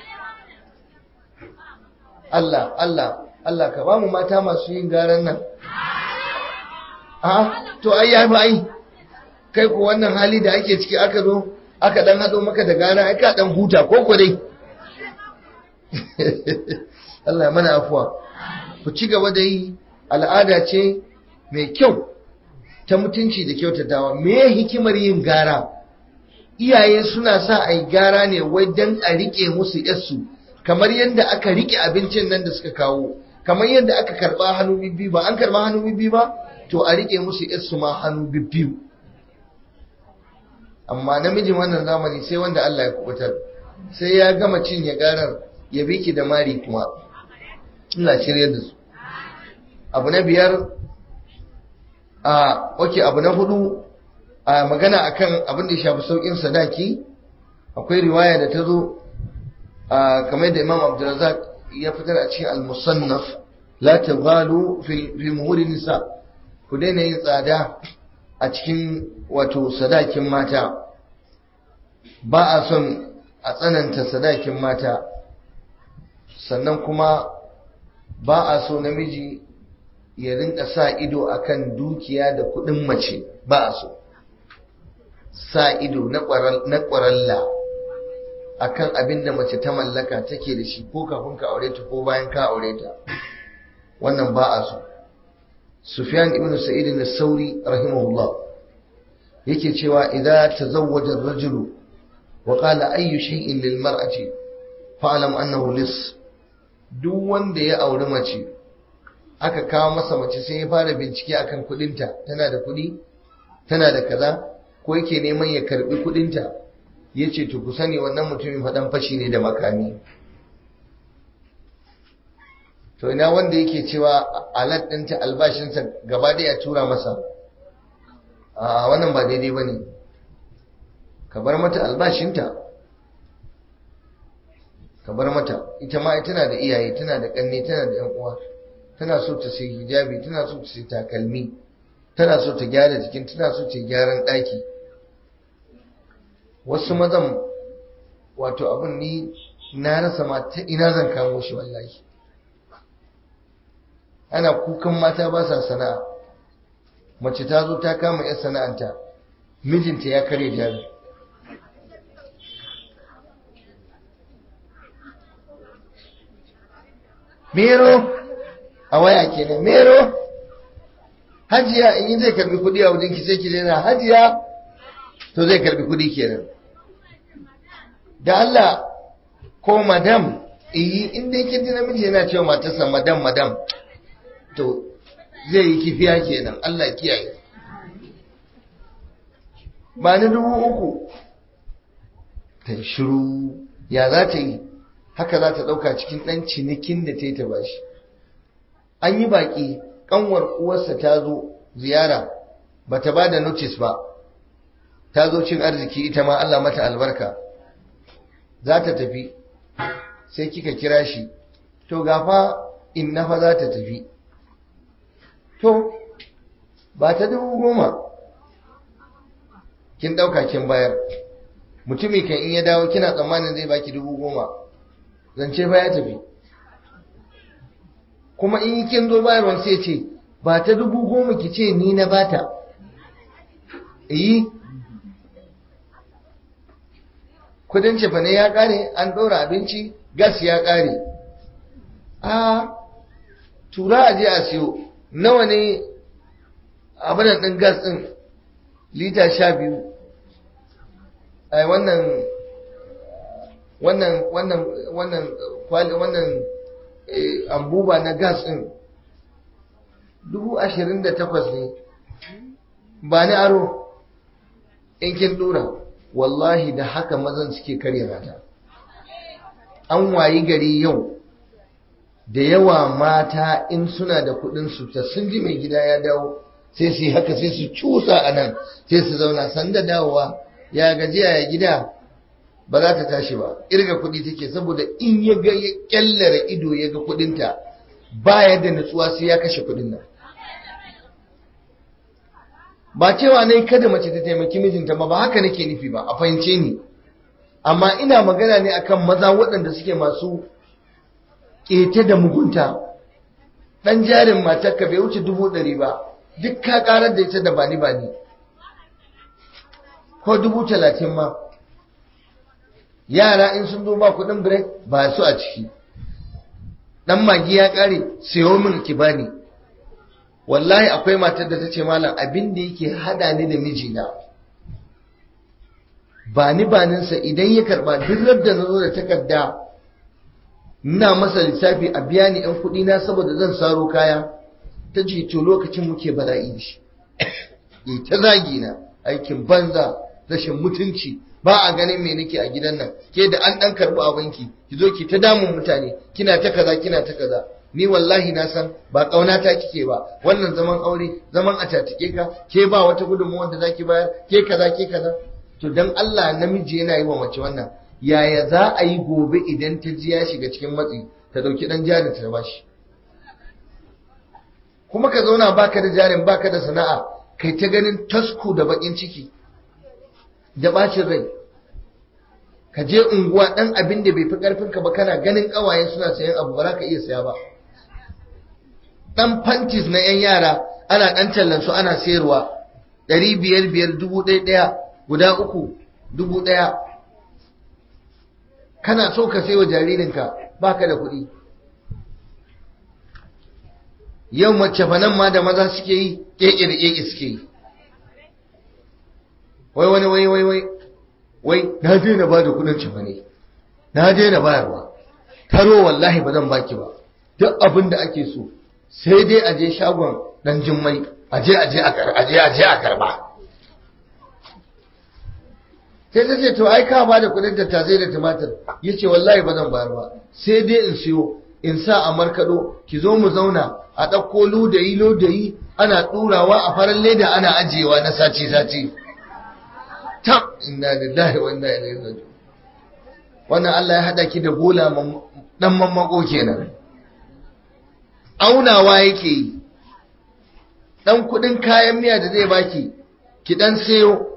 Allah Allah Allah ka ba mu mata masu yin garan nan a to ai ya ai kai ku wannan hali da ake ciki aka zo aka dan hado maka da gara ai ka dan huta ko ko dai Allah mana afuwa ku ci gaba da yi al'ada ce mai kyau ta mutunci da kyautatawa me hikimar yin gara iyaye suna sa a yi gara ne wai don a rike musu yassu kamar yadda aka rike abincin nan da suka kawo kamar yadda aka karba hannu bibbi ba an karba hannu bibbi ba to a rike musu yassu ma hannu bibbi amma namijin wannan zamani sai wanda Allah ya kubutar sai ya gama cinye garar ya biki da mari kuma ina shirye da su abu na biyar a oke abu na hudu a magana akan abin da ya shafi saukin sadaki akwai riwaya da ta zo a kamar da imam abdulrazak ya fitar a cikin al-musannaf la taghalu fi muhuri nisa ku daina yin tsada a cikin wato sadakin mata ba a son a tsananta sadakin mata sannan kuma ba a so namiji ya rinka sa ido akan dukiya da kudin mace ba a so sa ido na ƙwaralla akan abin da mace ta mallaka take da shi ko kafin ka aure ta ko bayan ka aure ta wannan ba a so sufyan ibn sa'id al-sauri rahimahullah yake cewa idza tazawwaja ar-rajulu wa qala ayyu shay'in lil mar'ati fa'lam annahu lis duk wanda ya auri mace aka kawo masa mace sai ya fara bincike akan kudinta tana da kudi tana da kaza ko yake neman ya karbi kudinta yace to ku sani wannan mutumin fadan fashi ne da makami to ina wanda yake cewa alat ɗinta albashinsa gaba ɗaya tura masa a wannan ba daidai ba ne ka bar mata albashinta ka bar mata ita ma tana da iyaye tana da ƙanne tana da yan uwa tana so ta sai hijabi tana so ta sai takalmi tana so ta gyara jikin tana so ta gyaran ɗaki wasu mazan wato abin ni na rasa ma ta ina zan kamo shi wallahi ana kukan mata ba sa sana'a mace ta zo ta kama 'yan sana'anta mijinta ya kare jari mero a waya kenan mero hajiya in yi zai karbi kudi a wajen ki sai ki daina hajiya to zai karbi kudi kenan da Allah ko madam iyi inda yake ji namiji yana cewa matarsa madam madam to zai yi kifiya kenan Allah kiyaye ba ni dubu uku ta shiru ya za ta yi haka za ta ɗauka cikin ɗan cinikin da ta yi ta bashi an yi baƙi ƙanwar uwarsa ta zo ziyara ba ta ba da notice ba ta zo cin arziki ita ma Allah mata albarka za ta tafi sai kika kira shi to gafa inna fa za ta tafi to ba ta dubu goma kin ɗauka kin bayar mutumi kan in ya dawo kina tsammanin zai baki dubu goma zance fa ya tafi kuma in kin zo bayarwa sai ce ba ta dubu goma ki ce ni na bata yi kudin cefane ya kare an ɗora abinci gas ya kare a tura a je a siyo nawa ne abinan ɗin gas ɗin lita sha biyu ai wannan wannan wannan wannan kwali wannan ambuba na gas ɗin dubu ashirin da takwas ne ba ni aro in kin dura wallahi da haka mazan suke karya mata an wayi gari yau da yawa mata in suna da kudin su ta sun ji mai gida ya dawo sai su yi haka sai su cusa a nan sai su zauna sanda dawowa ya gajiya ya gida ba za ta tashi ba irga kudi take saboda in ya ga ya kyallara ido ya ga kudinta baya da nutsuwa sai ya kashe kudin nan ba cewa ne kada mace ta taimaki mijinta ba ba haka nake nufi ba a fahimce ni amma ina magana ne akan maza waɗanda suke masu ƙete da mugunta ɗan jarin matarka bai wuce dubu ɗari ba duk ka ƙarar da ita da bani bani ko dubu talatin ma yara in sun zo ba kuɗin break ba su a ciki ɗan magi ya ƙare sayo min ki bani wallahi akwai matar da ta ce malam abin da yake hada ni da mijina ba ni baninsa idan ya karba duk da na zo da takarda ina masa lissafi a biya ni 'yan kuɗi na saboda zan saro kaya ta ce to lokacin muke bala'i da shi yi ta zagi na aikin banza rashin mutunci ba a ganin me nake a gidan nan ke da an ɗan karɓi abinki ki zo ki ta damun mutane kina ta kaza kina ta kaza ni wallahi na san ba ƙaunata kike ba wannan zaman aure zaman a tatike ka ke ba wata gudunmuwa da zaki bayar ke kaza ke kaza to dan Allah namiji yana yi wa mace wannan yaya za a yi gobe idan ta ji ya shiga cikin matsi ta dauki dan jarin ta bashi kuma ka zauna baka da jarin baka da sana'a kai ta ganin tasku da bakin ciki da bacin rai ka je unguwa dan abin da bai fi karfin ka ba kana ganin kawaye suna sayan abu ba za ka iya saya ba dan panties na yan yara ana dan tallan su ana sayarwa ɗari biyar biyar dubu ɗaya ɗaya guda uku dubu ɗaya kana so ka wa jaririnka baka da kuɗi yau mace fanan ma da maza suke yi keke da keke suke yi wai wani wai wai wai wai na daina ba da kuɗin cefa ne na daina bayarwa taro wallahi ba zan baki ba duk abin da ake so sai dai a je shagon dan jimmai aje aje aje aje a karba sai ta ce to ai ka ba da kudin tattasai da tumatir ya ce wallahi ba zan bayar ba sai dai in siyo in sa a markaɗo ki zo mu zauna a ɗauko ludayi ludayi ana ɗurawa a farar leda ana ajiyewa na sati sati tab inna lillahi wa inna ilaihi raji'un wannan Allah ya hada ki da bola dan mammako kenan aunawa yake yi dan kudin kayan miya da zai baki ki dan sayo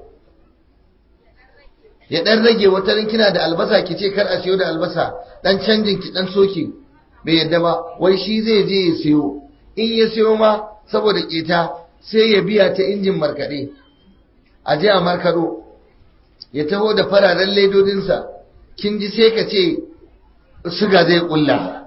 ya dan rage wata kina da albasa ki ce kar a siyo da albasa dan canjin ki dan soke bai yadda ba wai shi zai je ya siyo in ya siyo ma saboda keta sai ya biya ta injin markaɗe a je a markaɗo ya taho da fararen ledodinsa kin ji sai ka ce suga zai ƙulla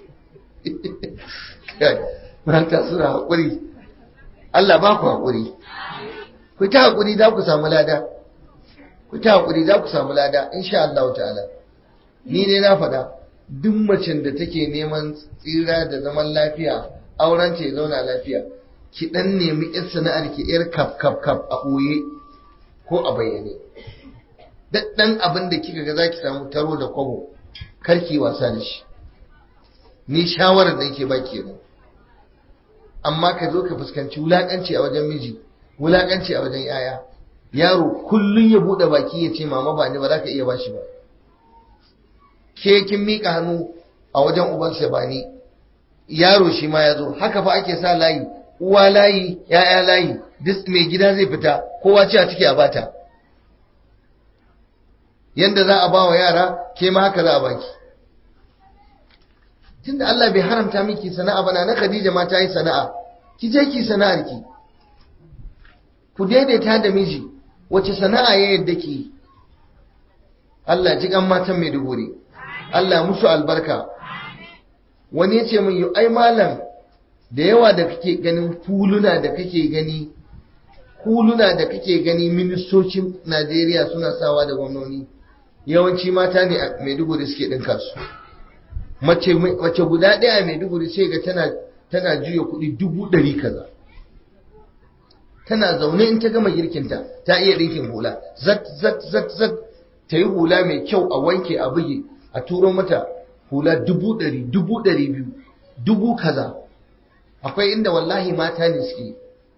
mata suna haƙuri Allah ba ku haƙuri ku ta haƙuri za ku samu lada ku ta haƙuri za ku samu lada insha Allah ta'ala ni ne na faɗa duk macen da take neman tsira da zaman lafiya auren ce zauna lafiya ki dan nemi yar sana'ar ki yar kaf kaf kaf a ɓoye ko a bayyane dan abin da kika ga zaki samu taro da kwabo karki wasa da shi ni shawarar da yake baki ne amma ka zo ka fuskanci wulakanci a wajen miji wulakanci a wajen yaya yaro kullun ya bude baki ya ce mama ba ni ba za ka iya bashi ba ke kin mika hannu a wajen ubansa ba ni yaro shi ma ya zo haka fa ake sa layi uwa layi ya'ya layi duk mai gida zai fita kowa ce a ciki a bata yanda za a ba wa yara ke ma haka za a baki tunda Allah bai haramta miki sana'a bana na Khadija ma ta yi sana'a ki je ki sana'ar ki ku daidaita da miji wace sana'a ya yadda ki Allah ji kan matan Maiduguri Allah musu albarka wani ya ce min yi ai malam da yawa da kake ganin huluna da kake gani huluna da kake gani ministocin Najeriya suna sawa da gwamnoni yawanci mata ne a Maiduguri suke ɗinka su mace mace guda ɗaya a Maiduguri sai ga tana tana juya kuɗi dubu ɗari kaza tana zaune in ta gama girkinta ta iya ɗinkin hula zat zat zat zat ta yi hula mai kyau a wanke a buge a turo mata hula dubu ɗari dubu ɗari biyu dubu kaza akwai inda wallahi mata ne suke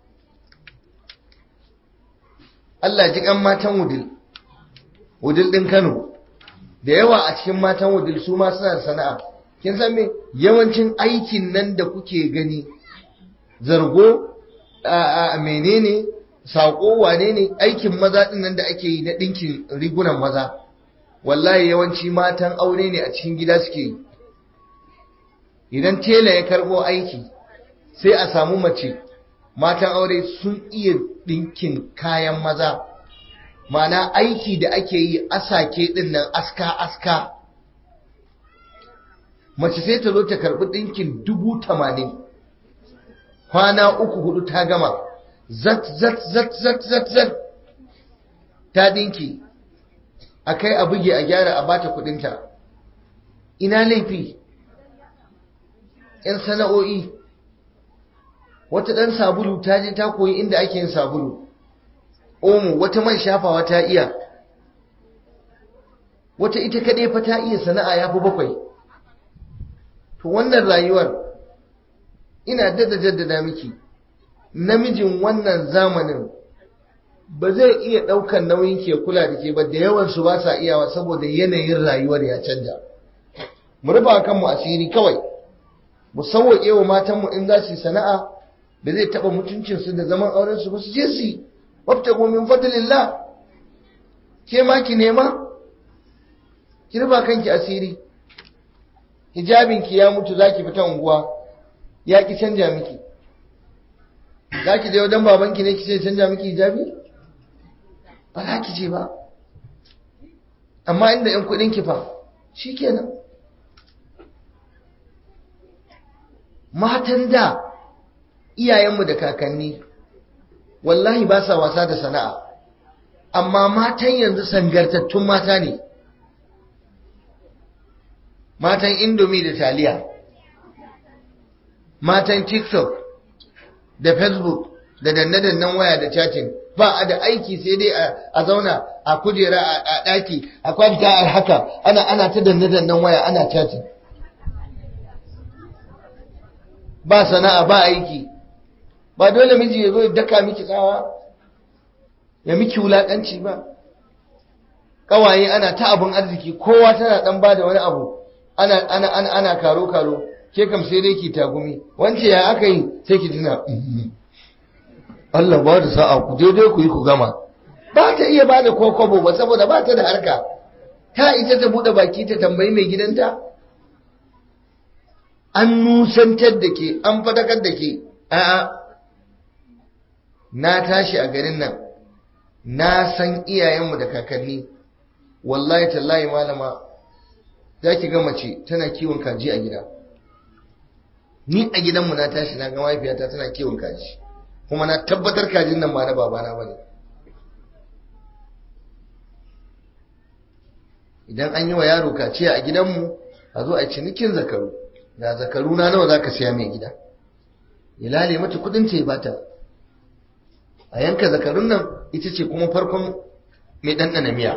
Allah ji kan matan wudil wudil ɗin Kano da yawa a cikin matan wudil su ma suna da sana'a kin san me yawancin aikin nan da kuke gani zargo a menene saƙo wane ne aikin maza ɗin nan da ake yi na ɗinkin rigunan maza wallahi yawanci matan aure ne a cikin gida suke yi idan tela ya karɓo aiki sai a samu mace matan aure sun iya ɗinkin kayan maza mana aiki da ake yi asake ɗin nan aska-aska mace sai ta zo ta karɓi ɗinkin dubu tamanin kwana uku hudu ta gama zat zat zat zat zat zat ta ɗinki a kai a buge a gyara a bata kuɗinta ina laifi 'yan sana'o'i wata ɗan sabulu ta je ta koyi inda ake yin sabulu omo wata man shafawa ta iya wata ita kaɗai fa ta iya sana'a ya fi bakwai to wannan rayuwar ina dada jaddada miki namijin wannan zamanin ba zai iya ɗaukan nauyin ke kula da ke ba da yawansu ba sa iyawa saboda yanayin rayuwar ya canja mu rufa kanmu asiri kawai mu sauwaƙe wa matanmu in za su yi sana'a da zai taɓa mutuncinsu da zaman aurensu ba su je su yi wabta min fadlillah ke ma ki nema ki rufa kanki asiri hijabinki ya mutu za ki fita unguwa ya ki canja miki za ki je wajen babanki ne ki ce canja miki hijabi ba za ki je ba amma inda yan kudin ki fa shi kenan matan da iyayenmu da kakanni wallahi ba sa wasa da sana'a amma matan yanzu sangartattun mata ne matan indomi da taliya matan tiktok da facebook da danne-dannen waya da chatting ba a da aiki sai dai a zauna a kujera a ɗaki a kwanta a haka ana ana ta danne-dannen waya ana chatting ba sana'a ba aiki ba dole miji ya zo ya daka miki tsawa ya miki wulaƙanci ba ƙawaye ana ta abin arziki kowa tana ɗan ba da wani abu ana ana ana ana karo karo ke kam sai dai ki tagumi wance ya aka yi sai ki tuna Allah ba da sa'a ku daidai ku yi ku gama ba ta iya ba da kokobo ba saboda ba ta da harka ta ita ta bude baki ta tambayi mai gidanta an nusantar da ke an fadakar da ke a'a na tashi a garin nan na san iyayenmu da kakanni wallahi tallahi malama za ki ga mace tana kiwon kaji a gida ni a gidanmu na tashi na ga mahaifiyata tana kiwon kaji kuma na tabbatar kajin nan ba na babana ba ne idan an yi wa yaro kaciya a gidanmu a zo a cinikin zakaru da zakaru na nawa za ka siya mai gida ya lale mata kudin ce bata a yanka zakarun nan ita ce kuma farkon mai ɗanɗana miya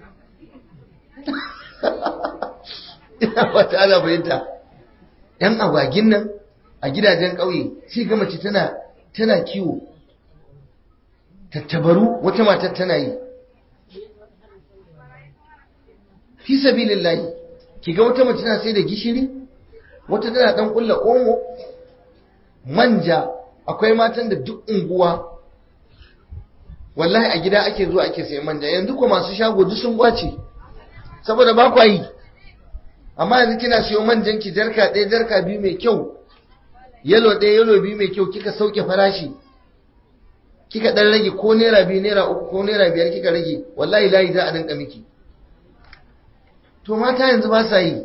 ina wata ana fahimta yan agwagin nan a gidajen ƙauye sai ga mace tana tana kiwo tattabaru wata matar tana yi fi sabilillahi ki ga wata mace tana sai da gishiri wata tana dan kulla omo manja akwai matan da duk unguwa wallahi a gida ake zuwa ake sayan manja yanzu ko masu shago duk sun gwace saboda ba kwa yi amma yanzu kina siyo manjan ki jarka ɗaya jarka biyu mai kyau yalo ɗaya yalo biyu mai kyau kika sauke farashi kika ɗan rage ko naira biyu naira uku ko naira biyar kika rage wallahi layi za a dinka miki to mata yanzu ba sa yi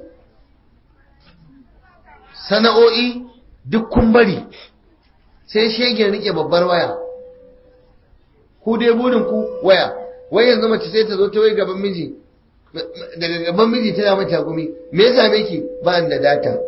sana'o'i duk kun bari sai shegen rike babbar waya ku dai burin ku waya wai yanzu mace sai ta zo ta wai gaban miji daga gaban miji tana mata gumi me yasa miki ba da data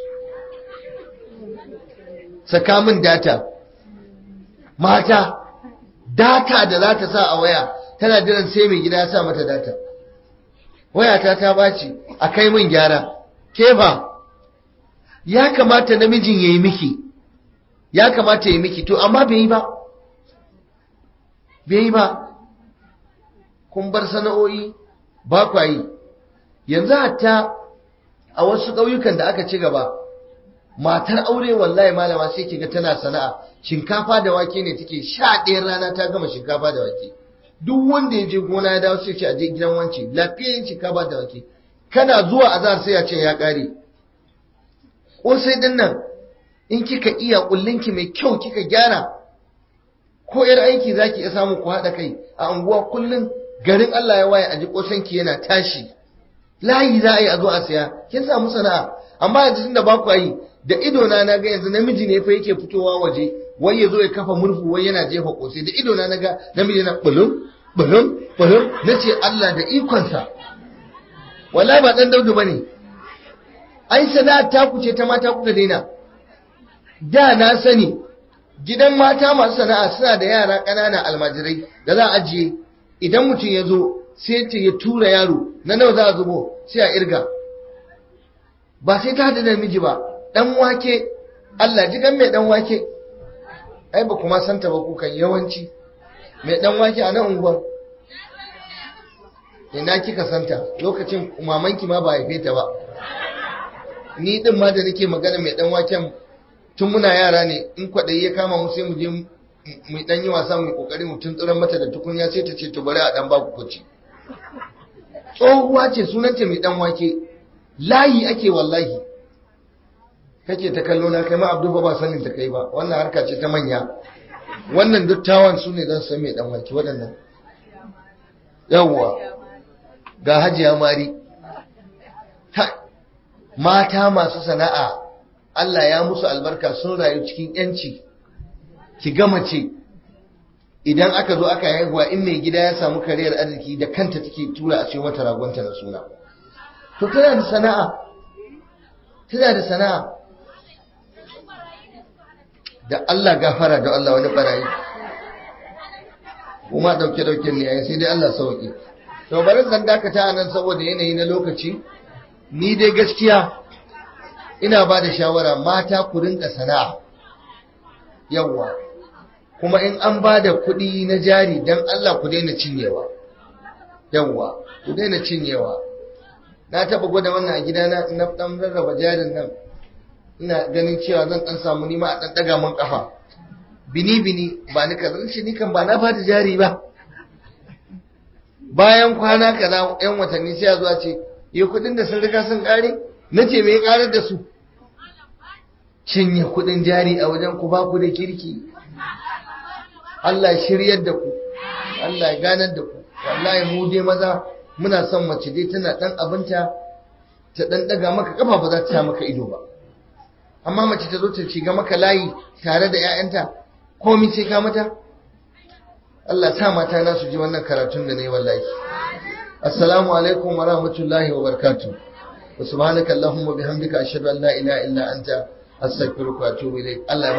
saka min data mata data da za ta sa a waya tana jiran sai mai gida ya sa mata data wayata ta baci a kai min gyara kefa ya kamata namijin ya yi miki ya kamata ya yi miki to amma bai yi ba bai yi ba kun bar sana'o'i ba kwa yi yanzu hatta a wasu ƙauyukan da aka ci gaba matar aure wallahi malama sai kiga tana sana'a shinkafa da wake ne take sha ɗayan rana ta gama shinkafa da wake duk wanda ya je gona ya dawo sai ce a je gidan wance lafiyayyen shinkafa da wake kana zuwa azhar sai ya ce ya ƙare sai din nan in kika iya kullinki mai kyau kika gyara ko yar aiki zaki iya samu ku haɗa kai a unguwa kullum garin Allah ya waye a ji kosanki yana tashi layi za a yi a zo a siya kin samu sana'a amma yanzu tunda ba ku yi da ido na na ga yanzu namiji ne fa yake fitowa waje wai ya zo ya kafa murfu wai yana jefa kosai da ido na ga namiji na bulum bulum bulum nace Allah da ikonsa wallahi ba dan daudu bane ai sana'a ta kuce ta mata kuka daina da na sani gidan mata masu sana'a suna da yara ƙanana almajirai da za a ajiye idan mutum ya zo sai ta ya tura yaro na nawa za a zubo sai a irga ba sai ta hada da miji ba dan wake Allah ji kan mai dan wake ai ba kuma santa ba kukan yawanci mai dan wake a nan unguwar ina kika santa lokacin mamanki ma ba haife ta ba ni din ma da nake magana mai dan waken tun muna yara ne in kwaɗayi ya kama mu sai mu je mu dan yi wasa mu kokari mu tuntsuran mata da tukunya sai ta ce to bari a dan baku kuci tsohuwa ce sunanta mai dan wake layi ake wallahi kake ta kallo na kai ma abdu ba sanin ta kai ba wannan harka ce ta manya wannan dattawan su ne zan san mai dan wake waɗannan yawwa ga hajiya mari mata masu sana'a Allah ya musu albarka sun rayu cikin yanci ki gama ce idan aka zo aka haihuwa in mai gida ya samu kariyar arziki da kanta take tura a cikin wata ragonta na suna to tana da sana'a tana da sana'a da Allah gafara da Allah wani barayi kuma dauke dauke ne yayin sai dai Allah sauki to bari zan dakata nan saboda yanayi na lokaci ni dai gaskiya ina ba da shawara mata ku rinka sana'a yawwa kuma in an ba da kuɗi na jari don Allah ku daina cinyewa yawwa ku daina cinyewa na taɓa gwada wannan a gidana na ɗan rarraba jarin nan ina ganin cewa zan ɗan samu nima a ɗan ɗaga mun ƙafa bini bini ba ni kaza shi ni kan ba na bada jari ba bayan kwana kaza yan watanni sai a zuwa ce yi kuɗin da sun riga sun ƙare na ce me ya ƙarar da su cinye kudin jari a wajen ku ba ku da kirki Allah shiryar da ku Allah ya ganar da ku wallahi mu dai maza muna son mace dai tana dan abinta ta dan daga maka kafa ba za ta maka ido ba amma mace ta zo ta shiga maka layi tare da ƴaƴanta komai sai ka mata Allah sa mata na su ji wannan karatun da nayi wallahi assalamu alaikum wa rahmatullahi wa barakatuh wa subhanaka allahumma bihamdika ashhadu an la ilaha illa anta astaghfiruka wa atubu ilayk Allah